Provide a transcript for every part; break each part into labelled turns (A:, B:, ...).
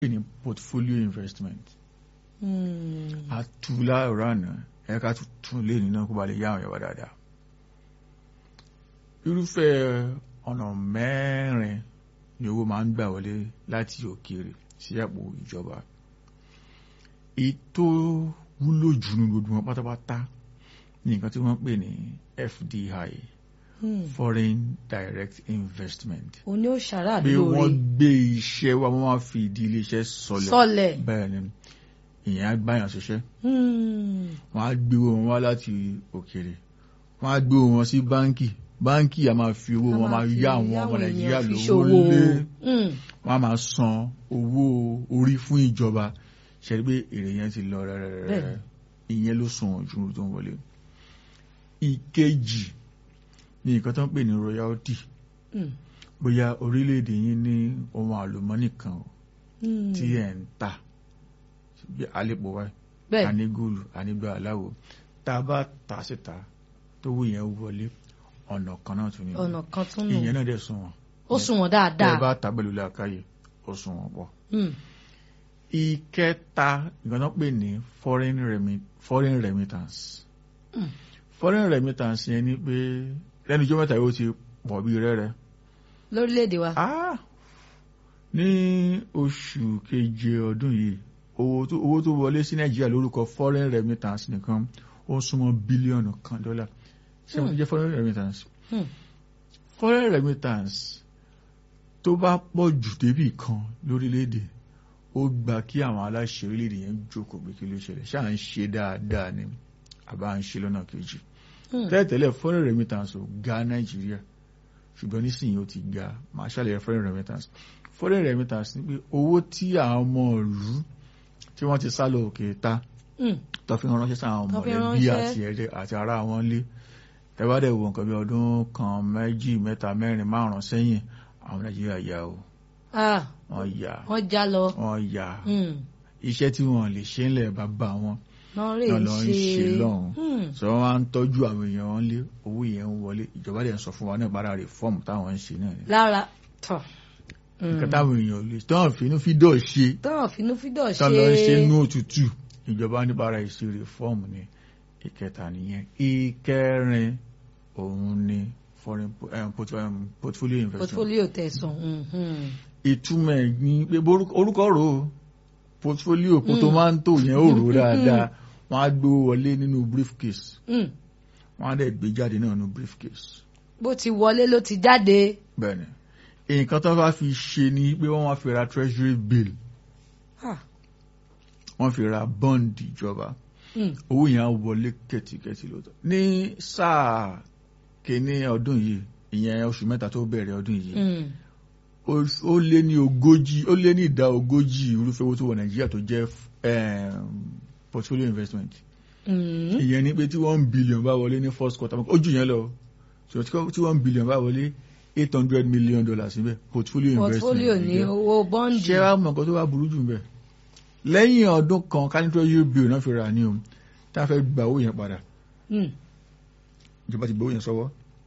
A: pè ní portfolio investment
B: Hmm.
A: àtúlá ọ̀rọ̀ àná ẹ̀ka tuntun lé nínú kó ba lè yá àwọn ìyàwó dáadáa irúfẹ́ ọ̀nà mẹ́rin ni owó máa ń gbà wọlé láti òkèèrè sí àpò ìjọba ètò wúlò jù ní gbogbo wọn pátápátá ní nǹkan tí wọ́n pè ní FDI
B: Hmm.
A: foreign direct investment
B: o ní ó ṣàrà
A: pé wọ́n
B: lóore
A: gbé iṣẹ́ wa wọ́n wá fi ìdí iléeṣẹ́ sọlẹ̀
B: sọlẹ̀.
A: bẹ́ẹ̀ ni ìyẹn á báyàn ṣiṣẹ́
B: Hmm.
A: wọ́n á gbé owó wọn wá láti òkèèrè wọ́n á gbé owó wọn sí báńkì báńkì a máa fi owó wọn máa
B: fi
A: yá àwọn ọmọ
B: yáwọn
A: nàìjíríà
B: èèyàn fi
A: lówó
B: ṣòwò.
A: lé
B: Hmm.
A: wọ́n á máa san owó orí fún ìjọba ṣẹ́rí pé èrè yẹn ti lọ rẹ́rẹ́rẹ́
B: Bẹ́ẹ̀ni.
A: ìyẹn ló sùn ojú tó ń wọlé ìkejì ní nǹkan tó ń pè ní royalty
B: Hmm.
A: bóyá orílẹ̀-èdè yín ní ohun àlùmọ́nì kan o
B: Hmm.
A: tí ẹ̀ ń tà bí àlepò wáyé
B: bẹ́ẹ̀
A: àní góòlù àní gba aláwo tá a bá tà síta tó wù yẹn wọlé ọ̀nà kan náà tún ní
B: ọ̀nà kan tún nù
A: ìyẹn náà dẹ̀ sún wọn
B: ó sùn wọ́n
A: tẹ́ ẹ
B: dáadáa.
A: bá tà pẹ̀lú làákàyè ó sún wọn pọ̀.
B: Hmm.
A: ìkẹta nǹkan tó pè ní foreign remi- foreign remittance
B: Mm.
A: foreign remittance yẹn ni pé lẹ́nu ijó mẹ́ta yóò ti pọ̀ bí rẹ́rẹ́
B: lórílẹ̀‐èdè wa.
A: Ah! ní oṣù keje ọdún yìí owó tó owó tó wọlé sí nàìjíríà lórúkọ foreign remittance nìkan ó súnmọ́ bílíọ̀nù kan dọ́là ṣé wọ́n ti jẹ́ foreign remittance
B: Hmm.
A: foreign remittance tó bá pọ̀ jù débì kan lórílẹ̀‐èdè ó gba kí àwọn aláṣẹ orílẹ̀‐èdè yẹn jókòó pé kí ló ṣẹlẹ̀ ṣáà ń ṣe dáadáa ni àbá ń ṣe lọ́nà kejì
B: Hmm.
A: tẹ́lẹ̀tẹ́lẹ̀ foreign remittance ò ga nàìjíríà ṣùgbọ́n nísìnyí ó ti ga máa ṣàlàyé foreign remittance foreign remittance ni pé owó tí àwọn ọmọ ìlú tí wọ́n ti sá lọ òkè ta
B: Hmm.
A: tó fi ránṣẹ́ sáwọn
B: Tó fi
A: mọ̀lẹ́bí
B: ránṣẹ́.
A: àti ẹ̀rẹ́ àti ará wọn lé tẹ́wádẹ̀ wo nǹkan bí ọdún kan méjì mẹ́ta mẹ́rin márùn-ún sẹ́yìn àwọn nàìjíríà yà ó
B: Ah,
A: wọ́n yà
B: wọ́n já lọ.
A: wọ́n yà
B: Hmm.
A: iṣẹ́ tí wọ́n lè ṣe ńlẹ̀ bàbá wọn
B: náà rè
A: náà
B: ń
A: lọ ń
B: ṣe.
A: ṣe lọ́hùn
B: Hmm.
A: sọ wọn wá ń tọ́jú àwọn èèyàn wọn lé owó yẹn ń wọlé ìjọba dẹ̀ ń sọ fún wa náà bára rè fọ́ọ̀mù táwọn ń ṣe náà ni
B: lára tọ̀.
A: nǹkan táwọn èèyàn lè tán fínú fídọ̀ ṣe
B: tọ́wọ̀n finúfídọ̀ ṣe.
A: tán lọ ń ṣe nú òtútù ìjọba níbàárà ìṣe rèfọ́ọ̀mù ni ìkẹta nìyẹn ìkẹrin òun ni foreign po- eh, port- eh, portfolio investment
B: portfolio tẹ̀sán. Hmm, hmm.
A: ìtumọ̀ ẹ̀ ni pé borúkọ- orúkọ rò ó portfolio portomanto yẹn ó rò ó dáadáa wọ́n á gbé wọlé nínú briefcase
B: Hmm.
A: wọ́n á dẹ̀ gbé jáde náà nínú briefcase
B: bó ti wọlé ló ti jáde.
A: bẹ́ẹ̀ni nǹkan tó bá fi ṣe ni pé wọ́n wá fi ra treasury bill
B: Ah.
A: wọ́n fi ra bond ìjọba
B: Hmm.
A: owó yẹn á wọlé kẹ̀tìkẹ̀tì lóòótọ́ ní sáà kìíní ọdún yìí ìyẹn oṣù mẹ́ta tó bẹ̀rẹ̀ ọdún yìí
B: Hmm.
A: ó- ó lé ní ogójì ó lé ní ìdá ogójì irúfẹ́ owó tó wọ nàìjíríà tó jẹ́ em, portfolio investment
B: Hmm.
A: ìyẹn ni pé tí one billion bá wọlé ní first quarter ó jù yẹn lọ so tí one billion bá wọlé eight hundred million dollars níbẹ̀ portfolio investment
B: portfolio ní
A: nìyẹn.
B: owó bọ́ǹdì.
A: ṣé wàá mọ nǹkan tó bá burú jù ń bẹ̀ lẹ́yìn ọdún kan kánítọ́ yóò bí òun náà fi rà ní o tá a fẹ́ gba owó yẹn padà
B: Hmm.
A: ìjọba ti gbé owó yẹn sọ́wọ́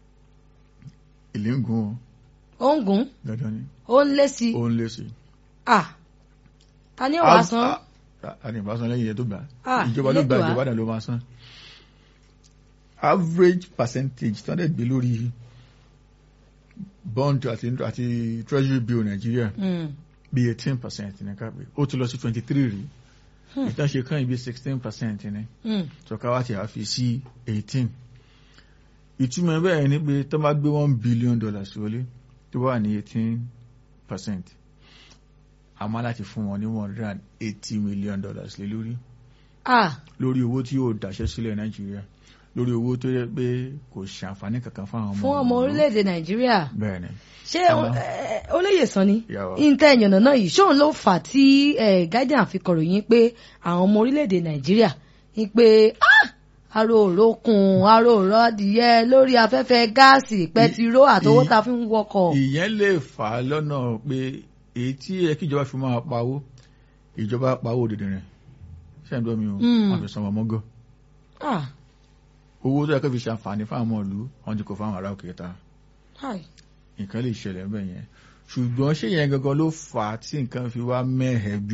A: èlé ń gun o
B: ó ń gùn
A: dandan ni
B: ó ń lé sí i.
A: ó ń lé sí i.
B: Ah. ta ni ó wàá san.
A: a ní ìbásan lẹ́yìn yẹn tó gbà
B: Ah,
A: ìjọba ló gbà
B: Elédùà.
A: ìjọba náà ló máa san average percentage tó ń dẹ̀ gbé lórí bond àti àti treasury bill nàìjíríà
B: Hmm.
A: bí eighteen percent ní ká pé ó ti lọ sí twenty three rí
B: Hmm.
A: ìtàn ṣe kàn yín bí sixteen percent ní
B: Hmm.
A: tọ́ka wá ti àfi sí eighteen ìtumọ̀ bẹ́ẹ̀ ni pé tó bá gbé one billion dollars wọlé tó wà ní eighteen percent a máa láti fún wọn ní one hundred and eighty million dollars lé lórí
B: Ah.
A: lórí owó tí yóò dáṣẹ́ sílẹ̀ nàìjíríà lórí owó tó yẹ pé kò ṣàǹfààní kankan fún àwọn ọmọ
B: fún ọmọ
A: ìlú.
B: orílẹ̀-èdè nàìjíríà
A: bẹ́ẹ̀ ni
B: ṣé
A: Àmọ́-
B: ẹ, olóyè sàn ni
A: ìyàwó
B: ìǹtẹ̀ ìyànnà náà yìí ṣóun ló fà á tí eh, guardian fi kọ̀ròyìn pé àwọn ọmọ orílẹ̀-èdè nàìjíríà ń pé "Ah, aró òrókùn aró òrọ́dìyẹ lórí afẹ́fẹ́ gáàsì pẹtiró àtowó
A: ì-
B: ta fi ń wọkọ̀.
A: ìyẹn lè fà á lọ́nà pé èyí tí ẹ kí ìjọba fi máa pawó ìjọba pawó òdìdì rẹ̀ ṣé ẹ̀ ń dọ́ mi o
B: Mm.
A: wọ́n fi sanwó mọ́gọ́
B: Ah,
A: owó tó yẹ kó fi ṣàǹfààní fáwọn ọmọ ìlú wọ́n ti kó fáwọn ará òkè ta
B: hi.
A: nǹkan lè ṣẹlẹ̀ ń bẹ̀ yẹn ṣùgbọ́n ṣé yẹn gangan ló fà á tí nǹkan fi wá mẹ́hẹ̀ bí